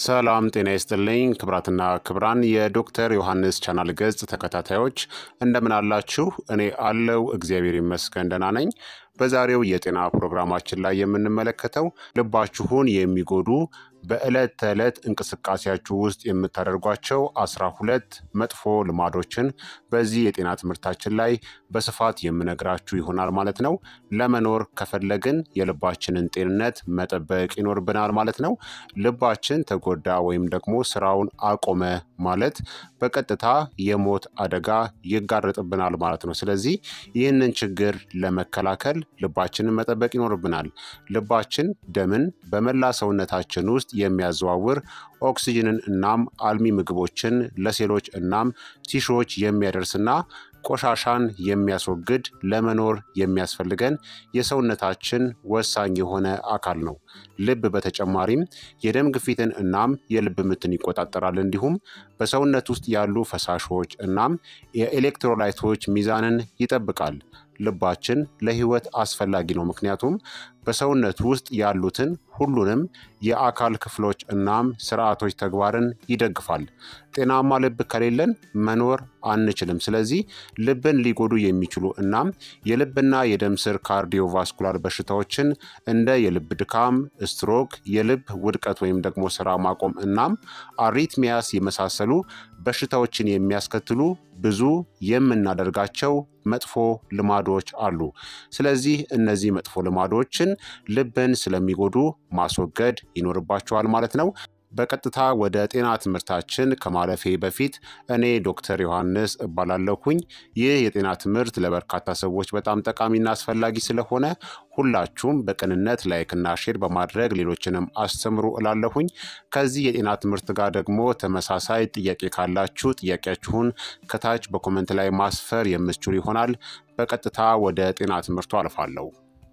ሰላም ጤና ይስጥልኝ ክብራትና ክብራን የዶክተር ዮሐንስ ቻናል ገጽ ተከታታዮች እንደምን አላችሁ? እኔ አለው እግዚአብሔር ይመስገን ደህና ነኝ። በዛሬው የጤና ፕሮግራማችን ላይ የምንመለከተው ልባችሁን የሚጎዱ በዕለት ተዕለት እንቅስቃሴያችሁ ውስጥ የምታደርጓቸው አስራ ሁለት መጥፎ ልማዶችን በዚህ የጤና ትምህርታችን ላይ በስፋት የምነግራችሁ ይሆናል ማለት ነው። ለመኖር ከፈለግን የልባችንን ጤንነት መጠበቅ ይኖርብናል ማለት ነው። ልባችን ተጎዳ ወይም ደግሞ ስራውን አቆመ ማለት በቀጥታ የሞት አደጋ ይጋረጥብናል ማለት ነው። ስለዚህ ይህንን ችግር ለመከላከል ልባችንን መጠበቅ ይኖርብናል። ልባችን ደምን በመላ ሰውነታችን ውስጥ የሚያዘዋውር ኦክሲጅንን እናም አልሚ ምግቦችን ለሴሎች እናም ቲሾዎች የሚያደርስና ቆሻሻን የሚያስወግድ ለመኖር የሚያስፈልገን የሰውነታችን ወሳኝ የሆነ አካል ነው። ልብ በተጨማሪም የደም ግፊትን እናም የልብ ምትን ይቆጣጠራል። እንዲሁም በሰውነት ውስጥ ያሉ ፈሳሾች እናም የኤሌክትሮላይቶች ሚዛንን ይጠብቃል። ልባችን ለሕይወት አስፈላጊ ነው፣ ምክንያቱም በሰውነት ውስጥ ያሉትን ሁሉንም የአካል ክፍሎች እናም ስርዓቶች ተግባርን ይደግፋል። ጤናማ ልብ ከሌለን መኖር አንችልም። ስለዚህ ልብን ሊጎዱ የሚችሉ እናም የልብና የደም ስር ካርዲዮቫስኩላር በሽታዎችን እንደ የልብ ድካም፣ ስትሮክ፣ የልብ ውድቀት ወይም ደግሞ ስራ ማቆም እናም አሪትሚያስ የመሳሰሉ በሽታዎችን የሚያስከትሉ ብዙ የምናደርጋቸው መጥፎ ልማዶች አሉ። ስለዚህ እነዚህ መጥፎ ልማዶችን ልብን ስለሚጎዱ ማስወገድ ይኖርባቸዋል ማለት ነው። በቀጥታ ወደ ጤና ትምህርታችን ከማለፌ በፊት እኔ ዶክተር ዮሐንስ እባላለሁኝ። ይህ የጤና ትምህርት ለበርካታ ሰዎች በጣም ጠቃሚና አስፈላጊ ስለሆነ ሁላችሁም በቅንነት ላይክና ሼር በማድረግ ሌሎችንም አስተምሩ እላለሁኝ። ከዚህ የጤና ትምህርት ጋር ደግሞ ተመሳሳይ ጥያቄ ካላችሁ ጥያቄያችሁን ከታች በኮመንት ላይ ማስፈር የምትችሉ ይሆናል። በቀጥታ ወደ ጤና ትምህርቱ አልፋለሁ።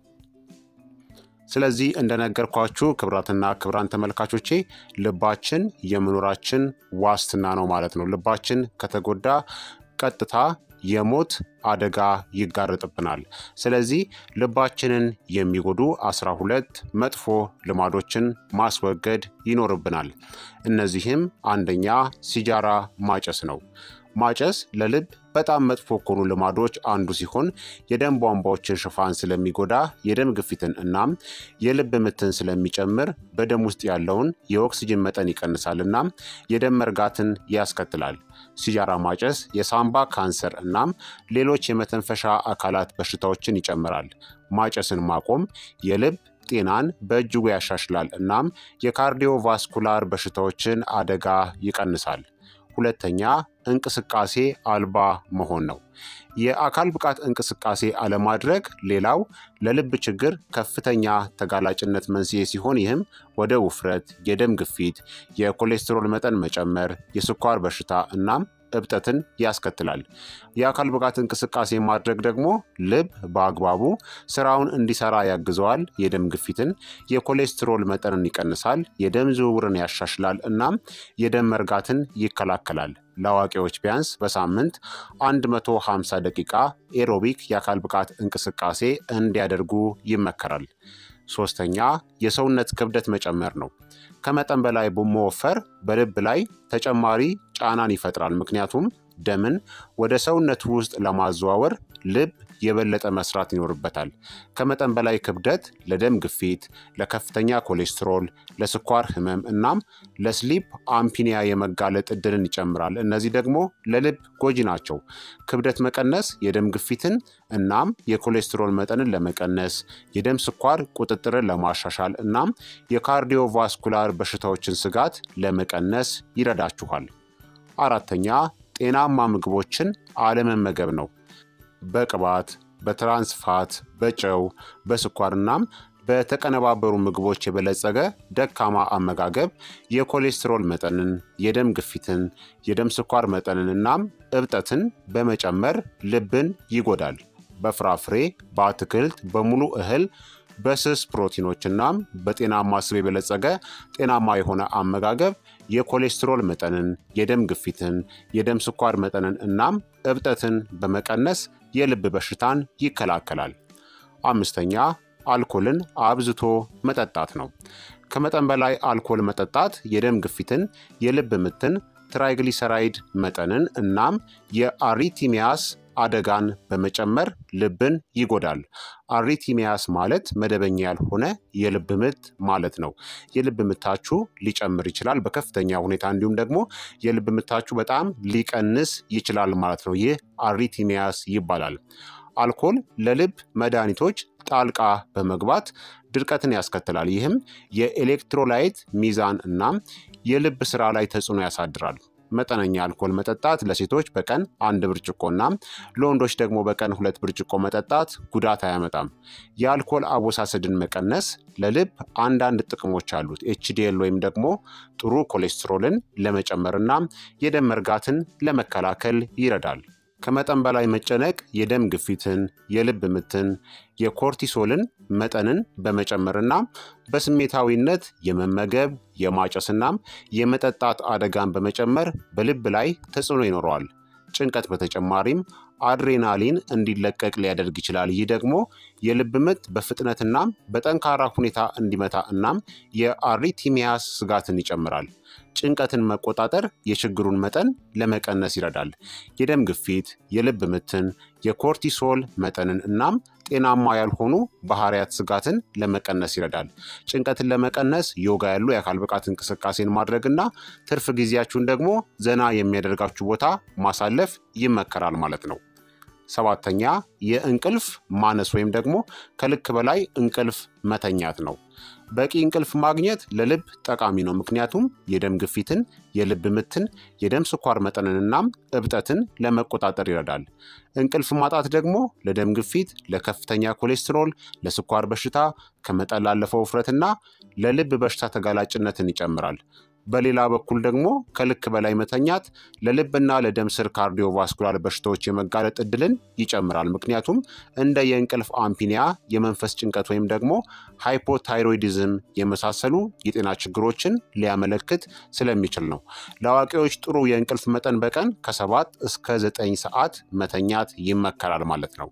ስለዚህ እንደነገርኳችሁ ክብራትና ክብራን ተመልካቾቼ ልባችን የመኖራችን ዋስትና ነው ማለት ነው። ልባችን ከተጎዳ ቀጥታ የሞት አደጋ ይጋረጥብናል። ስለዚህ ልባችንን የሚጎዱ አስራ ሁለት መጥፎ ልማዶችን ማስወገድ ይኖርብናል። እነዚህም አንደኛ ሲጃራ ማጨስ ነው። ማጨስ ለልብ በጣም መጥፎ ከሆኑ ልማዶች አንዱ ሲሆን የደም ቧንቧዎችን ሽፋን ስለሚጎዳ የደም ግፊትን እናም የልብ ምትን ስለሚጨምር በደም ውስጥ ያለውን የኦክስጅን መጠን ይቀንሳል እናም የደም መርጋትን ያስከትላል። ሲጃራ ማጨስ የሳምባ ካንሰር እናም ሌሎች የመተንፈሻ አካላት በሽታዎችን ይጨምራል። ማጨስን ማቆም የልብ ጤናን በእጅጉ ያሻሽላል እናም የካርዲዮቫስኩላር በሽታዎችን አደጋ ይቀንሳል። ሁለተኛ እንቅስቃሴ አልባ መሆን ነው። የአካል ብቃት እንቅስቃሴ አለማድረግ ሌላው ለልብ ችግር ከፍተኛ ተጋላጭነት መንስኤ ሲሆን ይህም ወደ ውፍረት፣ የደም ግፊት፣ የኮሌስትሮል መጠን መጨመር፣ የስኳር በሽታ እናም እብጠትን ያስከትላል። የአካል ብቃት እንቅስቃሴ ማድረግ ደግሞ ልብ በአግባቡ ስራውን እንዲሰራ ያግዘዋል። የደም ግፊትን፣ የኮሌስትሮል መጠንን ይቀንሳል፣ የደም ዝውውርን ያሻሽላል እናም የደም መርጋትን ይከላከላል። ለአዋቂዎች ቢያንስ በሳምንት 150 ደቂቃ ኤሮቢክ የአካል ብቃት እንቅስቃሴ እንዲያደርጉ ይመከራል። ሶስተኛ የሰውነት ክብደት መጨመር ነው። ከመጠን በላይ መወፈር በልብ ላይ ተጨማሪ ጫናን ይፈጥራል። ምክንያቱም ደምን ወደ ሰውነት ውስጥ ለማዘዋወር ልብ የበለጠ መስራት ይኖርበታል። ከመጠን በላይ ክብደት ለደም ግፊት፣ ለከፍተኛ ኮሌስትሮል፣ ለስኳር ህመም እናም ለስሊፕ አምፒኒያ የመጋለጥ እድልን ይጨምራል። እነዚህ ደግሞ ለልብ ጎጂ ናቸው። ክብደት መቀነስ የደም ግፊትን እናም የኮሌስትሮል መጠንን ለመቀነስ፣ የደም ስኳር ቁጥጥርን ለማሻሻል እናም የካርዲዮቫስኩላር በሽታዎችን ስጋት ለመቀነስ ይረዳችኋል። አራተኛ ጤናማ ምግቦችን አለመመገብ ነው። በቅባት፣ በትራንስፋት፣ በጨው፣ በስኳር እናም በተቀነባበሩ ምግቦች የበለጸገ ደካማ አመጋገብ የኮሌስትሮል መጠንን፣ የደም ግፊትን፣ የደም ስኳር መጠንን እናም እብጠትን በመጨመር ልብን ይጎዳል። በፍራፍሬ፣ በአትክልት፣ በሙሉ እህል በስስ ፕሮቲኖች እናም በጤናማ ስብ የበለጸገ ጤናማ የሆነ አመጋገብ የኮሌስትሮል መጠንን፣ የደም ግፊትን፣ የደም ስኳር መጠንን እናም እብጠትን በመቀነስ የልብ በሽታን ይከላከላል። አምስተኛ አልኮልን አብዝቶ መጠጣት ነው። ከመጠን በላይ አልኮል መጠጣት የደም ግፊትን፣ የልብ ምትን፣ ትራይግሊሰራይድ መጠንን እናም የአሪቲሚያስ አደጋን በመጨመር ልብን ይጎዳል። አሪቲሚያስ ማለት መደበኛ ያልሆነ የልብ ምት ማለት ነው። የልብ ምታችሁ ሊጨምር ይችላል በከፍተኛ ሁኔታ፣ እንዲሁም ደግሞ የልብ ምታችሁ በጣም ሊቀንስ ይችላል ማለት ነው። ይህ አሪቲሚያስ ይባላል። አልኮል ለልብ መድኃኒቶች ጣልቃ በመግባት ድርቀትን ያስከትላል። ይህም የኤሌክትሮላይት ሚዛን እናም የልብ ስራ ላይ ተጽዕኖ ያሳድራል። መጠነኛ አልኮል መጠጣት ለሴቶች በቀን አንድ ብርጭቆና ለወንዶች ደግሞ በቀን ሁለት ብርጭቆ መጠጣት ጉዳት አያመጣም። የአልኮል አወሳሰድን መቀነስ ለልብ አንዳንድ ጥቅሞች አሉት። ኤችዲኤል ወይም ደግሞ ጥሩ ኮሌስትሮልን ለመጨመርና የደም መርጋትን ለመከላከል ይረዳል። ከመጠን በላይ መጨነቅ የደም ግፊትን፣ የልብ ምትን፣ የኮርቲሶልን መጠንን በመጨመርና በስሜታዊነት የመመገብ የማጨስናም የመጠጣት አደጋን በመጨመር በልብ ላይ ተጽዕኖ ይኖረዋል። ጭንቀት በተጨማሪም አድሬናሊን እንዲለቀቅ ሊያደርግ ይችላል። ይህ ደግሞ የልብ ምት በፍጥነትና በጠንካራ ሁኔታ እንዲመታ እናም የአሪቲሚያስ ስጋትን ይጨምራል። ጭንቀትን መቆጣጠር የችግሩን መጠን ለመቀነስ ይረዳል። የደም ግፊት፣ የልብ ምትን፣ የኮርቲሶል መጠንን እናም ጤናማ ያልሆኑ ባህሪያት ስጋትን ለመቀነስ ይረዳል። ጭንቀትን ለመቀነስ ዮጋ ያሉ የአካል ብቃት እንቅስቃሴን ማድረግና ትርፍ ጊዜያችሁን ደግሞ ዘና የሚያደርጋችሁ ቦታ ማሳለፍ ይመከራል ማለት ነው። ሰባተኛ የእንቅልፍ ማነስ ወይም ደግሞ ከልክ በላይ እንቅልፍ መተኛት ነው። በቂ እንቅልፍ ማግኘት ለልብ ጠቃሚ ነው። ምክንያቱም የደም ግፊትን፣ የልብ ምትን፣ የደም ስኳር መጠንንናም እብጠትን ለመቆጣጠር ይረዳል። እንቅልፍ ማጣት ደግሞ ለደም ግፊት፣ ለከፍተኛ ኮሌስትሮል፣ ለስኳር በሽታ፣ ከመጠን ላለፈው ውፍረትና ለልብ በሽታ ተጋላጭነትን ይጨምራል። በሌላ በኩል ደግሞ ከልክ በላይ መተኛት ለልብና ለደም ስር ካርዲዮቫስኩላር በሽታዎች የመጋለጥ እድልን ይጨምራል። ምክንያቱም እንደ የእንቅልፍ አምፒኒያ፣ የመንፈስ ጭንቀት ወይም ደግሞ ሃይፖታይሮይዲዝም የመሳሰሉ የጤና ችግሮችን ሊያመለክት ስለሚችል ነው። ለአዋቂዎች ጥሩ የእንቅልፍ መጠን በቀን ከሰባት እስከ ዘጠኝ ሰዓት መተኛት ይመከራል ማለት ነው።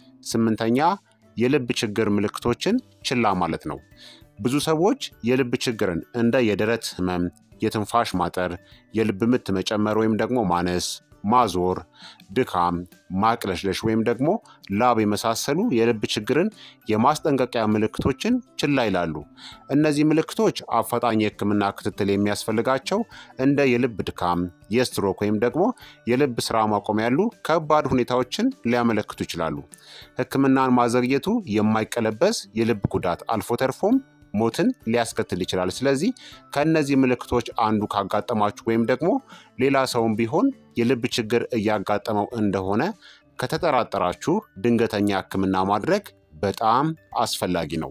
ስምንተኛ የልብ ችግር ምልክቶችን ችላ ማለት ነው። ብዙ ሰዎች የልብ ችግርን እንደ የደረት ህመም፣ የትንፋሽ ማጠር፣ የልብ ምት መጨመር ወይም ደግሞ ማነስ፣ ማዞር፣ ድካም፣ ማቅለሽለሽ ወይም ደግሞ ላብ የመሳሰሉ የልብ ችግርን የማስጠንቀቂያ ምልክቶችን ችላ ይላሉ። እነዚህ ምልክቶች አፋጣኝ የሕክምና ክትትል የሚያስፈልጋቸው እንደ የልብ ድካም፣ የስትሮክ ወይም ደግሞ የልብ ስራ ማቆም ያሉ ከባድ ሁኔታዎችን ሊያመለክቱ ይችላሉ። ሕክምናን ማዘግየቱ የማይቀለበስ የልብ ጉዳት አልፎ ተርፎም ሞትን ሊያስከትል ይችላል። ስለዚህ ከእነዚህ ምልክቶች አንዱ ካጋጠማችሁ ወይም ደግሞ ሌላ ሰውም ቢሆን የልብ ችግር እያጋጠመው እንደሆነ ከተጠራጠራችሁ ድንገተኛ ሕክምና ማድረግ በጣም አስፈላጊ ነው።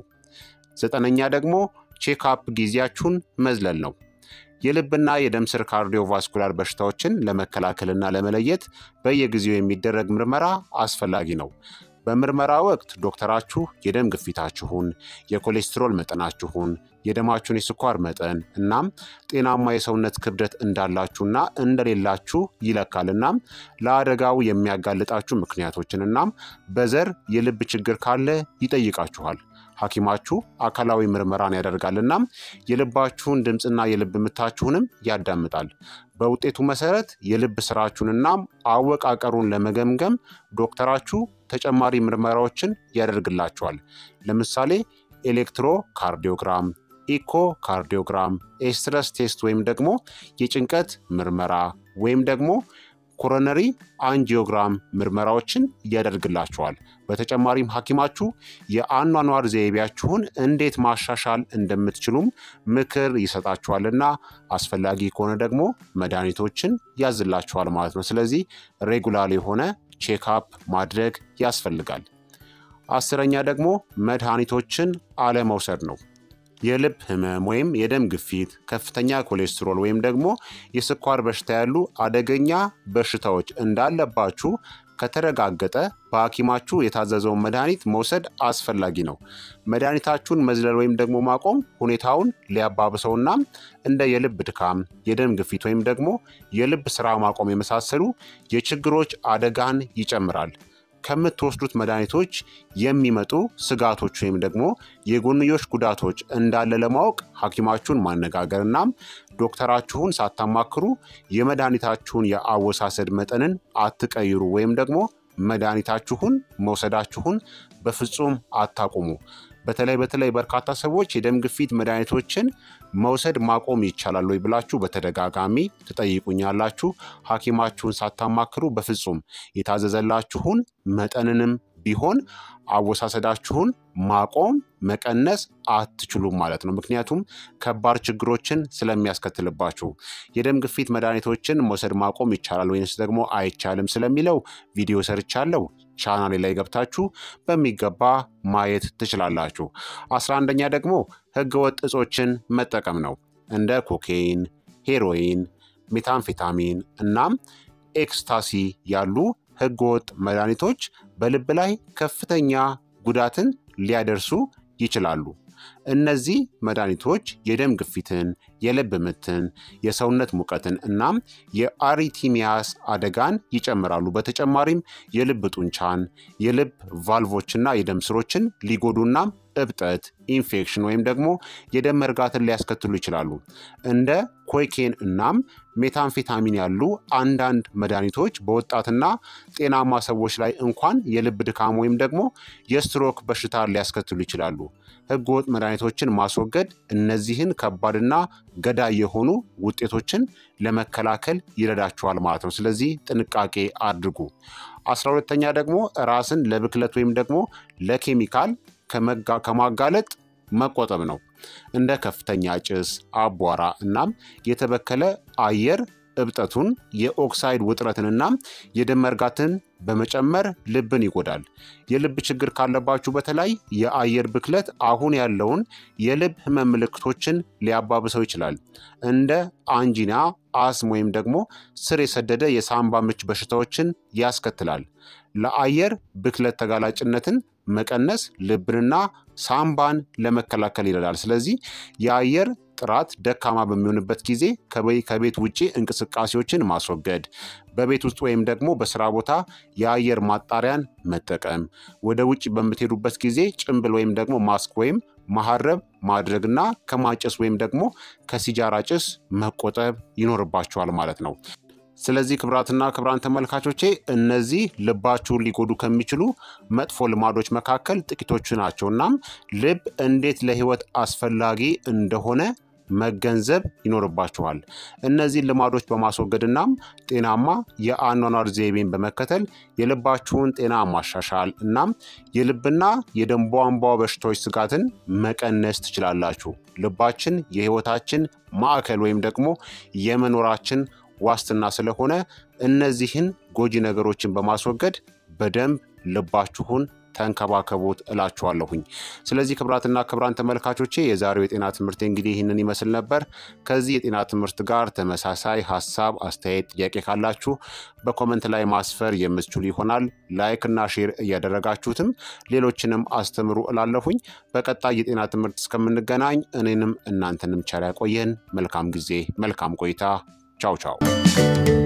ዘጠነኛ ደግሞ ቼክአፕ ጊዜያችሁን መዝለል ነው። የልብና የደም ስር ካርዲዮቫስኩላር በሽታዎችን ለመከላከልና ለመለየት በየጊዜው የሚደረግ ምርመራ አስፈላጊ ነው። በምርመራ ወቅት ዶክተራችሁ የደም ግፊታችሁን፣ የኮሌስትሮል መጠናችሁን፣ የደማችሁን የስኳር መጠን እናም ጤናማ የሰውነት ክብደት እንዳላችሁና እንደሌላችሁ ይለካል። እናም ለአደጋው የሚያጋልጣችሁ ምክንያቶችን እናም በዘር የልብ ችግር ካለ ይጠይቃችኋል። ሐኪማችሁ አካላዊ ምርመራን ያደርጋል እናም የልባችሁን ድምፅና የልብ ምታችሁንም ያዳምጣል። በውጤቱ መሰረት የልብ ስራችሁንናም አወቃቀሩን ለመገምገም ዶክተራችሁ ተጨማሪ ምርመራዎችን ያደርግላችኋል። ለምሳሌ ኤሌክትሮ ካርዲዮግራም፣ ኢኮ ካርዲዮግራም፣ ኤስትረስ ቴስት ወይም ደግሞ የጭንቀት ምርመራ ወይም ደግሞ ኮሮነሪ አንጂዮግራም ምርመራዎችን ያደርግላችኋል። በተጨማሪም ሐኪማችሁ የአኗኗር ዘይቤያችሁን እንዴት ማሻሻል እንደምትችሉም ምክር ይሰጣችኋልና አስፈላጊ ከሆነ ደግሞ መድኃኒቶችን ያዝላችኋል ማለት ነው። ስለዚህ ሬጉላር የሆነ ቼክአፕ ማድረግ ያስፈልጋል። አስረኛ ደግሞ መድኃኒቶችን አለመውሰድ ነው። የልብ ህመም ወይም የደም ግፊት፣ ከፍተኛ ኮሌስትሮል ወይም ደግሞ የስኳር በሽታ ያሉ አደገኛ በሽታዎች እንዳለባችሁ ከተረጋገጠ በሐኪማችሁ የታዘዘውን መድኃኒት መውሰድ አስፈላጊ ነው። መድኃኒታችሁን መዝለል ወይም ደግሞ ማቆም ሁኔታውን ሊያባብሰውና እንደ የልብ ድካም፣ የደም ግፊት ወይም ደግሞ የልብ ስራ ማቆም የመሳሰሉ የችግሮች አደጋን ይጨምራል። ከምትወስዱት መድኃኒቶች የሚመጡ ስጋቶች ወይም ደግሞ የጎንዮሽ ጉዳቶች እንዳለ ለማወቅ ሐኪማችሁን ማነጋገር እናም ዶክተራችሁን ሳታማክሩ የመድኃኒታችሁን የአወሳሰድ መጠንን አትቀይሩ ወይም ደግሞ መድኃኒታችሁን መውሰዳችሁን በፍጹም አታቁሙ። በተለይ በተለይ በርካታ ሰዎች የደም ግፊት መድኃኒቶችን መውሰድ ማቆም ይቻላል ወይ ብላችሁ በተደጋጋሚ ትጠይቁኛላችሁ። ሐኪማችሁን ሳታማክሩ በፍጹም የታዘዘላችሁን መጠንንም ቢሆን አወሳሰዳችሁን ማቆም መቀነስ አትችሉም ማለት ነው። ምክንያቱም ከባድ ችግሮችን ስለሚያስከትልባችሁ። የደም ግፊት መድኃኒቶችን መውሰድ ማቆም ይቻላል ወይንስ ደግሞ አይቻልም ስለሚለው ቪዲዮ ሰርቻለሁ። ቻናሌ ላይ ገብታችሁ በሚገባ ማየት ትችላላችሁ። አስራ አንደኛ ደግሞ ህገወጥ እጾችን መጠቀም ነው። እንደ ኮኬይን፣ ሄሮይን፣ ሜታምፌታሚን እናም ኤክስታሲ ያሉ ህገወጥ መድኃኒቶች በልብ ላይ ከፍተኛ ጉዳትን ሊያደርሱ ይችላሉ። እነዚህ መድኃኒቶች የደም ግፊትን፣ የልብ ምትን፣ የሰውነት ሙቀትን እናም የአሪቲሚያስ አደጋን ይጨምራሉ። በተጨማሪም የልብ ጡንቻን፣ የልብ ቫልቮችና የደም ስሮችን ሊጎዱና እብጠት፣ ኢንፌክሽን ወይም ደግሞ የደም መርጋትን ሊያስከትሉ ይችላሉ። እንደ ኮኬን እናም ሜታምፌታሚን ያሉ አንዳንድ መድኃኒቶች በወጣትና ጤናማ ሰዎች ላይ እንኳን የልብ ድካም ወይም ደግሞ የስትሮክ በሽታ ሊያስከትሉ ይችላሉ። ህገወጥ መድኃኒቶችን ማስወገድ እነዚህን ከባድና ገዳይ የሆኑ ውጤቶችን ለመከላከል ይረዳችኋል ማለት ነው። ስለዚህ ጥንቃቄ አድርጉ። አስራ ሁለተኛ ደግሞ ራስን ለብክለት ወይም ደግሞ ለኬሚካል ከማጋለጥ መቆጠብ ነው። እንደ ከፍተኛ ጭስ፣ አቧራ እናም የተበከለ አየር እብጠቱን፣ የኦክሳይድ ውጥረትንና የደም መርጋትን በመጨመር ልብን ይጎዳል። የልብ ችግር ካለባችሁ በተለይ የአየር ብክለት አሁን ያለውን የልብ ህመም ምልክቶችን ሊያባብሰው ይችላል። እንደ አንጂና፣ አስም ወይም ደግሞ ስር የሰደደ የሳምባ ምች በሽታዎችን ያስከትላል። ለአየር ብክለት ተጋላጭነትን መቀነስ ልብንና ሳምባን ለመከላከል ይረዳል። ስለዚህ የአየር ጥራት ደካማ በሚሆንበት ጊዜ ከቤት ውጭ እንቅስቃሴዎችን ማስወገድ፣ በቤት ውስጥ ወይም ደግሞ በስራ ቦታ የአየር ማጣሪያን መጠቀም፣ ወደ ውጭ በምትሄዱበት ጊዜ ጭንብል ወይም ደግሞ ማስክ ወይም መሀረብ ማድረግና ከማጨስ ወይም ደግሞ ከሲጃራ ጭስ መቆጠብ ይኖርባቸዋል ማለት ነው። ስለዚህ ክቡራትና ክቡራን ተመልካቾቼ እነዚህ ልባችሁን ሊጎዱ ከሚችሉ መጥፎ ልማዶች መካከል ጥቂቶቹ ናቸው። እናም ልብ እንዴት ለህይወት አስፈላጊ እንደሆነ መገንዘብ ይኖርባችኋል። እነዚህን ልማዶች በማስወገድ እናም ጤናማ የአኗኗር ዘይቤን በመከተል የልባችሁን ጤና ማሻሻል እናም የልብና የደም ቧንቧ በሽታዎች ስጋትን መቀነስ ትችላላችሁ። ልባችን የህይወታችን ማዕከል ወይም ደግሞ የመኖራችን ዋስትና ስለሆነ እነዚህን ጎጂ ነገሮችን በማስወገድ በደንብ ልባችሁን ተንከባከቡት እላችኋለሁኝ። ስለዚህ ክቡራትና ክቡራን ተመልካቾቼ የዛሬው የጤና ትምህርት እንግዲህ ይህንን ይመስል ነበር። ከዚህ የጤና ትምህርት ጋር ተመሳሳይ ሀሳብ፣ አስተያየት፣ ጥያቄ ካላችሁ በኮመንት ላይ ማስፈር የምትችሉ ይሆናል። ላይክ እና ሼር እያደረጋችሁትም ሌሎችንም አስተምሩ እላለሁኝ። በቀጣይ የጤና ትምህርት እስከምንገናኝ እኔንም እናንተንም ቸር ያቆየን። መልካም ጊዜ፣ መልካም ቆይታ። ቻው ቻው